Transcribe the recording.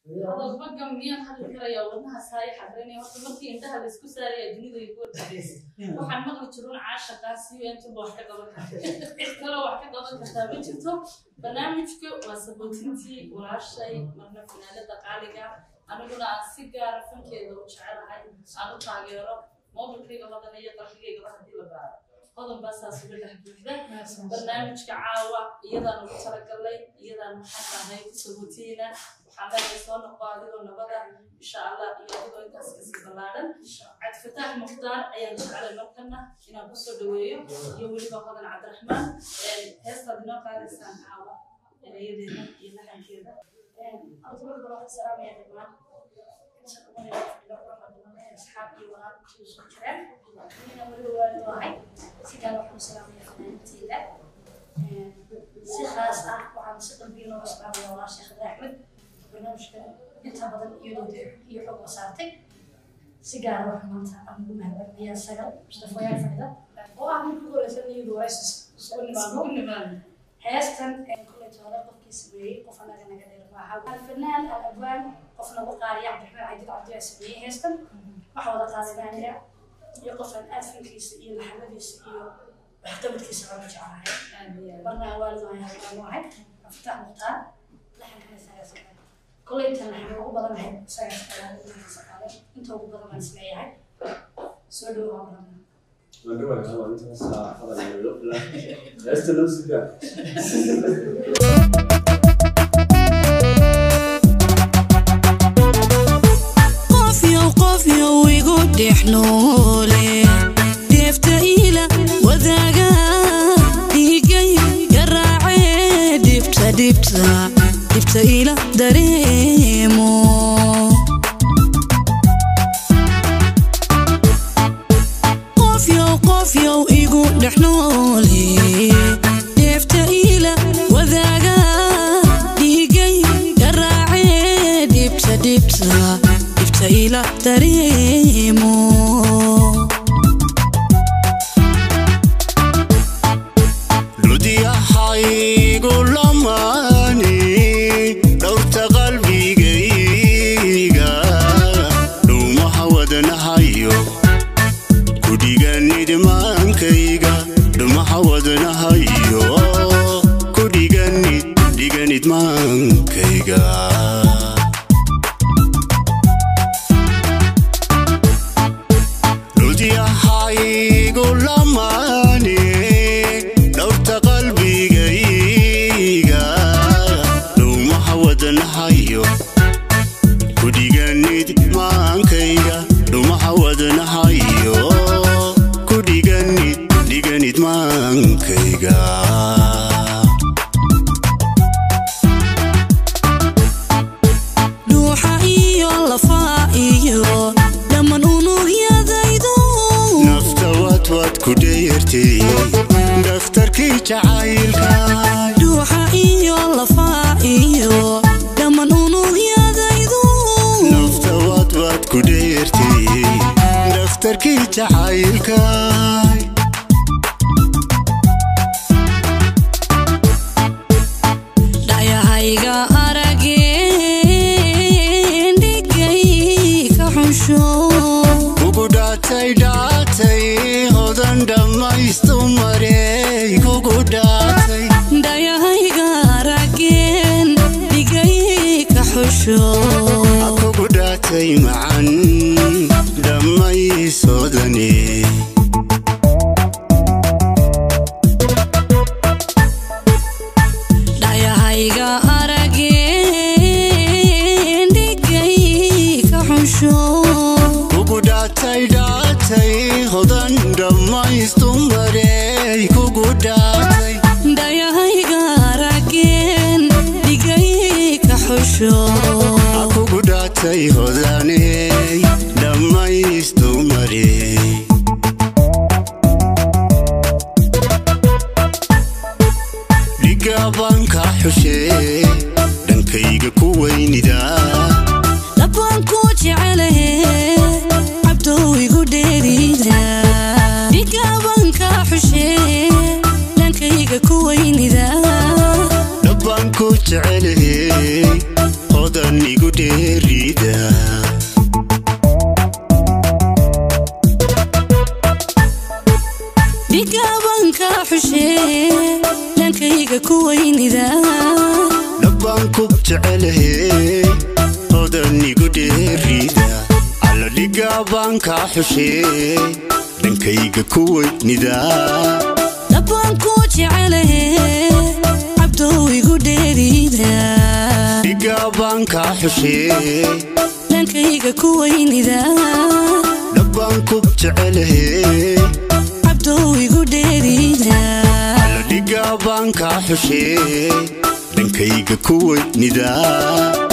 hadalba gamniyaan hadli karaya wadnaha saaya xadreynaya horta markii indhaha laysku saaraya dunida ay ku warkaadaysa waxaan maqli jirun caashaqaasiyo intuba wax ka qaban karta cid kaloo wax ka qaban kartaa ma jirto barnaamijka waa sabootintii walaashay marna finaanada qaaliga aniguna aan si gaara fankeeda u jecelahay aan u taageero mobilkayga badan iyo qalbigaygaba haddii la baaro qodob baa saas uga dhex buuxda barnaamijka caawa iyadaan ugu talagalnay iyadaan maxaan tahay ku sabootiina waxaan leeyahay soo noqo adigoo nabada insha allah iyo adigoo intaas kasii ballaaran cabdifataax mukhtaar ayaan jeclay markana inaan kusoo dhaweeyo iyo weliba hodan cabdiraxmaan heestaad inoo qaadaysaan caawa erayadeeda iyo laxankeeda أصحاب يوغان كيسو جران من أول واحد سيدان وحنا سلام يا فنانتي لا si khaas ah waxaan si qalbiga looga salaamaya walaa sheekh axmed barnaamijka inta badan iyadoo dee iyo xog la saartay si gaara wax maanta aan ugu mahadcelinayaa sagal mustafayaal fadhida oo ah mid ku horeysan iyadu waraysis isugu nimaado heestan koleyta hore qofkii sameeyey qof anaga naga dheer maaha alfanaan al abwaan qof nagu qaariya cabdiraxmaan cabdil cabdiyaa sameeyey heestan waxa wada qaadanaanaya iyo qofaan aad fankiisa iyo laxamadiisa iyo waxqabadkiisa aan u jeclahay marna waalid waan halkaan wahay aftaax mukhtaar laxankana isagaa saqaale koleytan laxan ugu badanahay isagaa saqaale inaga saqaale inta ugu badan baan isleeyahay soo dhowo waa badan Esta não se dá. qofyow qofyow igu dhex noole deefta iila wadaaga dhiigay garaacee dhibta dhibta dhibta iila dareemo qofyow qofyow igu dhex noole deefta iila wadaaga dhiigay garaacee dhibta dhibta dhibta iila dareemo ludiyahaygu lamaani dhowrta qalbigayga dhuumaha wadnahayo kudhiganidmaankayga dhumaha wadnahayo kudhiganid dhiganidmaankayga ludyahaygu lamaani dhowrta qalbigayga dhuumaha wadnahayo kudhiganid maankayga dhumaha wadnahayo kudhiganid dhiganid maankayga dhuuxa iyo lafaa iyo dhammaan unugyadaydu nafta wadwad ku dheertay dhakhtarkii jacaylka dhuuxa iyo lafaa iyo dhammaan unugyadaydu nafta wadwad ku dheertay dhakhtarkii jacaylka dhayahayga arageen dhigay ka xunsho kugu dhaatay dhaatay hodan dhammaystu marey kugu dhaatay dhayahayga arageen dhigay ka xusho kugu dhaatay macan dhammaysodane dhayahayga arageen dhigay ka xunsho kugu dhaatay dhaatay hodan dhammaystu marey kugu dhaatay dhayahayga arageen dhigay ka xusho kugu dhaatay hodaney dhammaystu marey dhigabanka xushee dhankayga ku weynida labaan ku jecelahe cabdow igu dheerida dhigaabanka xushee dhankayga ku weynida dhabbaan ku jecelahey hodan igu igu dheerida dhigaabanka xushee dhankayga ku weynida dhabbaan ku jecelahe odan igu dheerida alla dhigaabaan kaa xushee dhankayga ku weynida dhabbaan ku jecelahe cabdow igu dheerida dhigaabaan kaa xushee dhankayga ku weynida dhabbaan ku jecelahe cabdow igu dheerida alla dhigaabaan kaa xushee dhankayga ku weynida